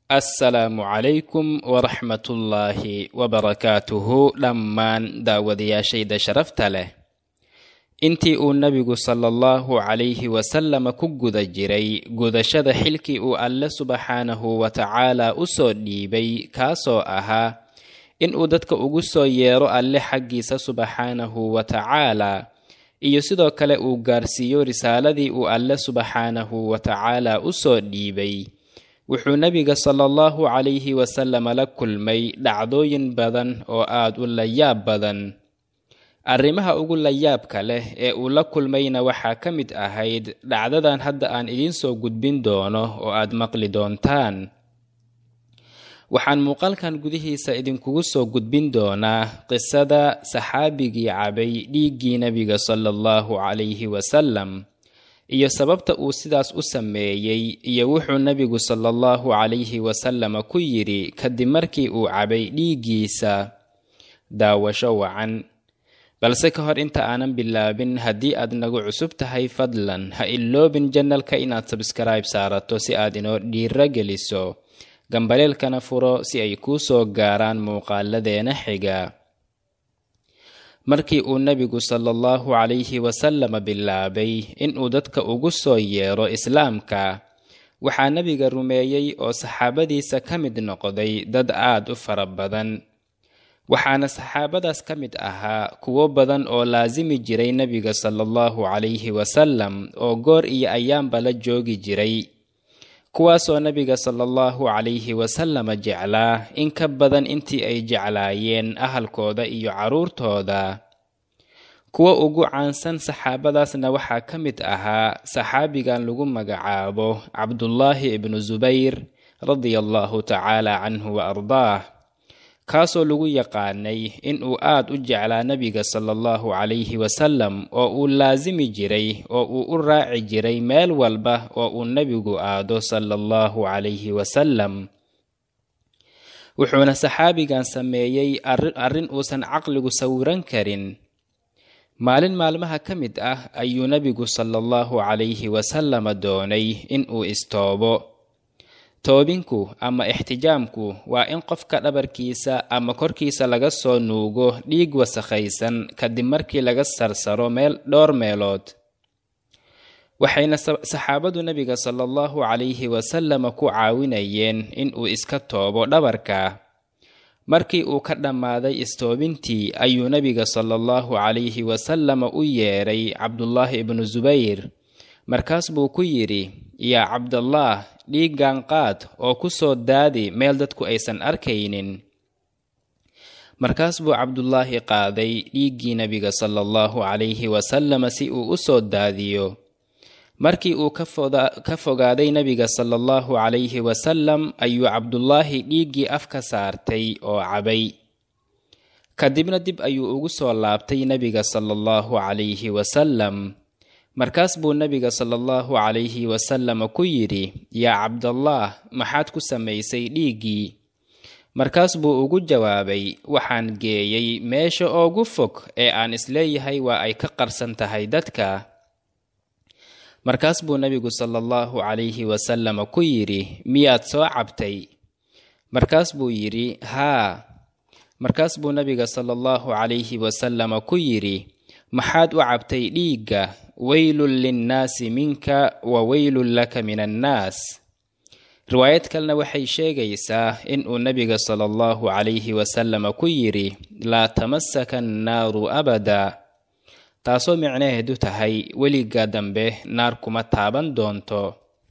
assalaamu calaykum waraxmatullaahi wabarakaatuhu dhammaan daawadayaashayda sharafta leh intii uu nebigu sala allahu calayhi wasalama ku guda jiray gudashada xilkii uu alle subxaanahu wa tacaala u soo dhiibay kaasoo ahaa inuu dadka ugu soo yeero alle xaggiisa subxaanahu wa tacaala iyo sidoo kale uu gaarsiiyo risaaladii uu alle subxaanahu wa tacaala u soo dhiibay wuxuu nebiga sala allahu calayhi wasalama la kulmay dhacdooyin badan oo aad u layaab badan arrimaha ugu layaabka leh ee uu la kulmayna waxaa ka mid ahayd dhacdadan hadda aan idiin soo gudbin doono oo aad maqli doontaan waxaan muuqaalkan gudihiisa idinkugu soo gudbin doonaa qisada saxaabigii cabay dhiiggii nebiga sala allahu calayhi wasalam iyo sababta uu sidaas u sameeyey iyo wuxuu nebigu sala allahu calayhi wasalama ku yidhi kadib markii uu cabay dhiiggiisa daawasho wacan balse ka hor inta aanan bilaabin haddii aad nagu cusub tahay fadlan ha iloobin janalka inaad sabskaraib saarato si aad inoo dhiiro geliso gambaleelkana furo si ay kuu soo gaaraan muuqaaladeena xiga markii uu nebigu sala allahu calayhi wasalama bilaabay inuu dadka ugu soo yeero islaamka waxaa nebiga rumeeyey oo saxaabadiisa ka mid noqday dad aad u fara badan waxaana saxaabadaas ka mid ahaa kuwo badan oo laasimi jiray nebiga sala allahu calayhi wasalam oo goor iyo ayaanba la joogi jiray kuwaasoo nebiga sala allahu calayhi wasalama jeclaa in ka badan intii ay jeclaayeen ahalkooda iyo carruurtooda kuwa ugu caansan saxaabadaasna waxaa ka mid ahaa saxaabigan lagu magacaabo cabdullaahi ibnu subayr radia allahu tacaala canhu wa ardaah kaasoo lagu yaqaanay inuu aad u jeclaa nebiga sala allahu calayhi wasalam oo uu laasimi jiray oo uu u raaci jiray meel walba oo uu nebigu aado sala allahu calayhi wasalam wuxuuna saxaabigan sameeyey arrin uusan caqligu sawiran karin maalin maalmaha ka mid ah ayuu nebigu sala allahu calayhi wasalama doonay inuu istoobo toobinku ama ixtijaamku waa in qofka dhabarkiisa ama korkiisa laga soo nuugo dhiig wasakhaysan kadib markii laga sarsaro meel dhowr meelood waxayna saxaabadu nebiga sala allahu calayhi wasalama ku caawinayeen inuu iska toobo dhabarka markii uu ka dhammaaday istoobintii ayuu nebiga sala allahu calayhi wasalama u yeedhay cabdullaahi ibnu subayr markaas buu ku yidhi yaa cabdallaah dhiiggan qaad oo ku soo daadi meel dadku aysan arkaynin markaas buu cabdullaahi qaaday dhiiggii nebiga sala allahu calayhi wasalama si uu u soo daadiyo markii uu ka fogaaday nebiga sala allahu calayhi wasalam ayuu cabdullaahi dhiiggii afka saartay oo cabay kadibna dib ayuu ugu soo laabtay nebiga sala allahu calayhi wasalam markaas buu nebiga sala allahu calayhi wasalama ku yidhi yaa cabdallaah maxaad ku samaysay dhiiggii markaas buu ugu jawaabay waxaan geeyey meesha oogu fog ee aan isleeyahay waa ay ka qarsan tahay dadka markaas buu nebigu sala allahu calayhi wasalama ku yidhi miyaad soo cabtay markaas buu yidhi haa markaas buu nebiga sala allahu calayhi wasalama ku yidhi maxaad u cabtay dhiigga weylun linnaasi minka wa weylun laka min annaas riwaayad kalena waxay sheegaysaa inuu nebiga sala allahu calayhi wasalama ku yidhi laa tamasaka annaaru abada taasoo micnaheedu tahay weliga dambe naar kuma taaban doonto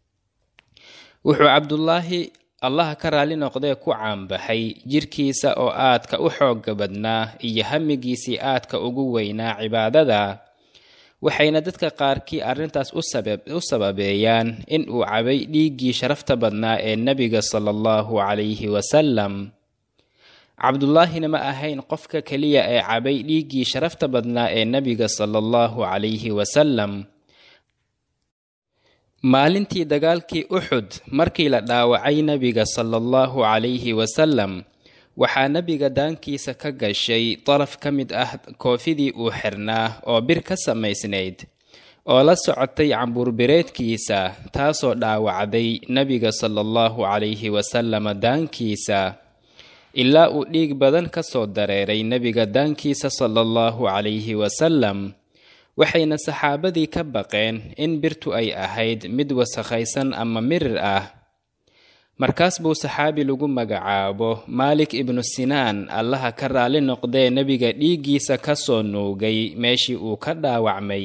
wuxuu cabdullaahi allaha ka raalli noqdee ku caanbaxay jirkiisa oo aadka u xoogga badnaa iyo hamigiisii aadka ugu weynaa cibaadada waxayna dadka qaarkii arrintaas u sababeeyaan in uu cabay dhiiggii sharafta badnaa ee nebiga sala allahu calayhi wasalam cabdullaahina ma ahayn qofka keliya ee cabay dhiiggii sharafta badnaa ee nebiga sala allahu calayhi wasalam maalintii dagaalkii uxud markii la dhaawacay nebiga sala allahu calayhi wasalam waxaa nebiga daankiisa ka gashay daraf ka mid ah koofidii uu xirnaa oo bir ka samaysnayd oo la socotay cambuurbireedkiisa taasoo dhaawacday nebiga sala allahu calayhi wasalama daankiisa ilaa uu dhiig badan ka soo dareeray nebiga daankiisa sala allahu calayhi wasalam waxayna saxaabadii ka baqeen in birtu ay ahayd mid wasakhaysan ama mirir ah markaas buu saxaabi lagu magacaabo maalik ibnu sinaan allaha ka raalli noqdee nebiga dhiiggiisa ka soo nuugay meeshii uu ka dhaawacmay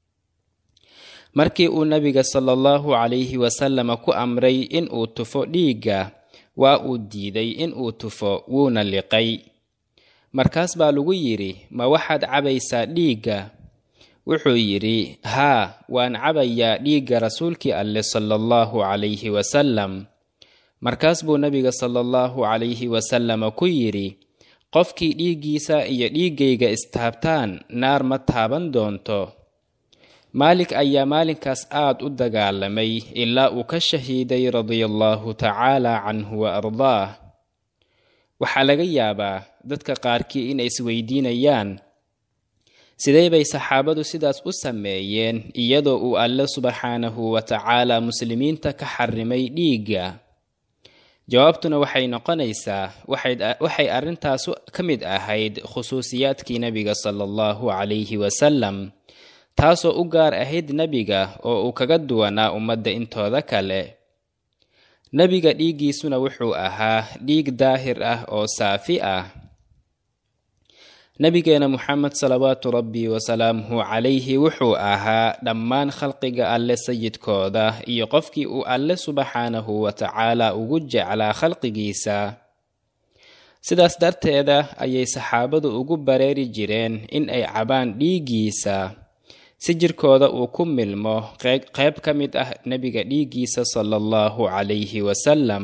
markii uu nebiga sala allahu calayhi wasalama ku amray in uu tufo dhiigga waa uu diiday in uu tufo wuuna liqay markaas baa lagu yidhi ma waxaad cabaysaa dhiigga wuxuu yidhi haa waan cabayaa dhiigga rasuulkii alleh sala allahu calayhi wasalam markaas buu nebiga sala allahu calayhi wasalama ku yidhi qofkii dhiiggiisa iyo dhiiggayga istaabtaan naar ma taaban doonto maalik ayaa maalinkaas aad u dagaalamay ilaa uu ka shahiiday radiallahu tacaala canhu wa ardaah waxaa laga yaabaa dadka qaarkii inay isweydiinayaan sidee bay saxaabadu sidaas u sameeyeen iyadoo uu alle subxaanahu wa tacaala muslimiinta ka xarimay dhiigga jawaabtuna waxay noqonaysaa waxay arrintaas ka mid ahayd khusuusiyaadkii nebiga sala allahu calayhi wasalam taasoo u gaar ahayd nebiga oo uu kaga duwanaa ummadda intooda kale nebiga dhiiggiisuna wuxuu ahaa dhiig daahir ah oo saafi ah nebigeena moxamed salawaatu rabbi wasalaamuhu calayhi wuxuu ahaa dhammaan khalqiga alle sayidkooda iyo qofkii uu alle subxaanahu wa tacaala ugu jeclaa khalqigiisa sidaas darteeda ayay saxaabadu ugu bareeri jireen in ay cabaan dhiiggiisa si jirkooda uu ku milmo qayb ka mid ah nebiga dhiiggiisa sala allahu calayhi wasalam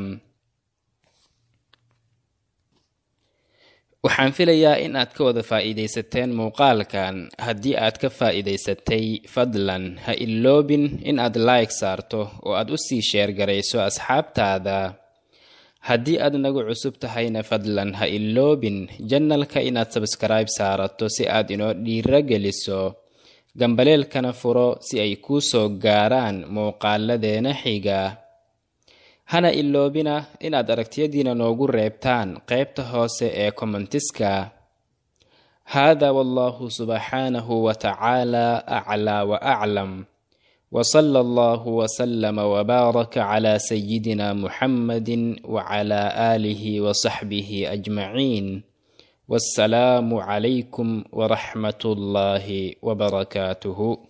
waxaan filayaa in aad ka wada faa'iidaysateen muuqaalkan haddii aad ka faa'iidaysatay fadlan ha iloobin in aad like saarto oo aad u sii sheergarayso asxaabtaada haddii aad nagu cusub tahayna fadlan ha iloobin janalka inaad sabskribe saarato si aad inoo dhiiro geliso gambaleelkana furo si ay kuu soo gaaraan muuqaaladeena xiga hana iloobina inaad aragtiyadiina noogu reebtaan qaybta hoose ee kommentiska hada wallahu subxaanahu wa tacaala aclaa wa aclam wsala allahu wslama wbaaraka cla sayidina muxamadi wcla aalihi wsaxbihi ajmaciin wassalaamu calaykum waraxmat ullaahi wbarakaatuhu